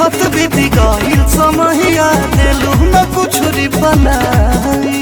देखत बीती गईल समहिया दिलू न कुछ री बनाई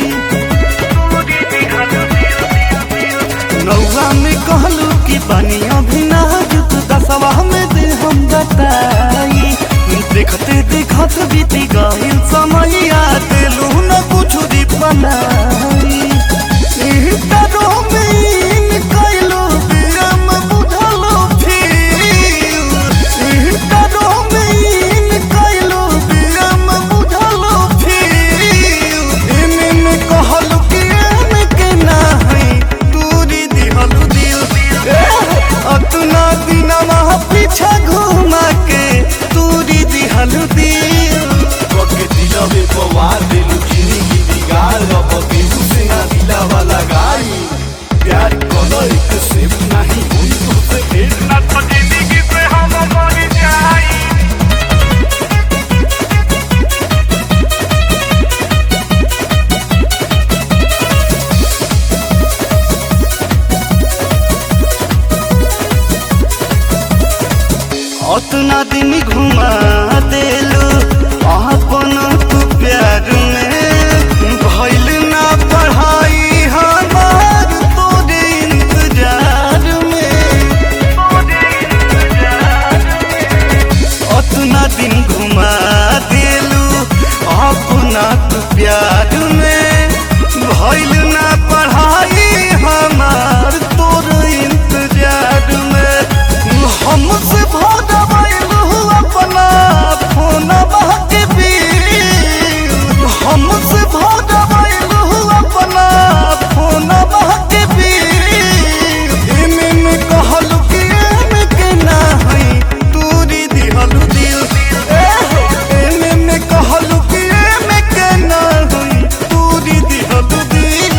नौवा में कहलू कि बनिया भी नाजुक दसवा में दे हम बताई देखते देखत बीती गईल समहिया दिलू न कुछ री बनाई इंटरो में इन कइलो बिरम बुझलो फिर इंटरो में इन कइलो बिरम बुझलो फिर एने में कहलू कि एने के ना है दूरी दिहलू दिल अतना दिनमा पीछा घुमा के दूरी दिहलू दिल पके दिलवे पवार दिलू जिंदगी बिगाड़ अब केहू से ना दिलावा लगाई प्यार कोनो एक से नहीं हुई तुझसे भेंट ना तो जिंदगी से हम मर जाई अतना दिन घुमा देलू अपन तू प्यार में भइल ना पढ़ाई हमार तोरे इंतजार में अतना दिन घुमा देलू अपना तू प्यार में भइल ना पढ़ाई हमार तोरे इंतजार में हमसे भगवैलू अपना फोन के बीच हमसे भगवैलू अपना फोन के बीच एमे में कहलू कि एमे के ना है दूरी दिहलू दिल एमे में कहलू कि एमे के ना है दूरी दिहलू दिल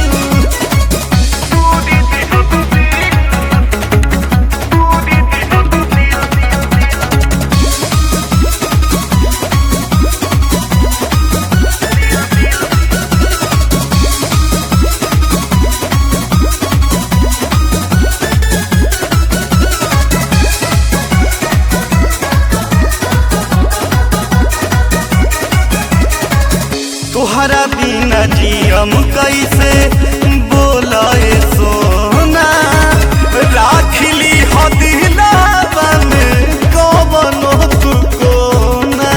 तोहरा बिना जियम कैसे बोलाए सोना राखली हो दिलावा में कवनो तू कोना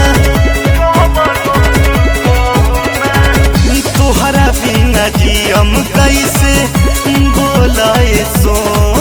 तोहरा बिना जियम कैसे बोलाए सोना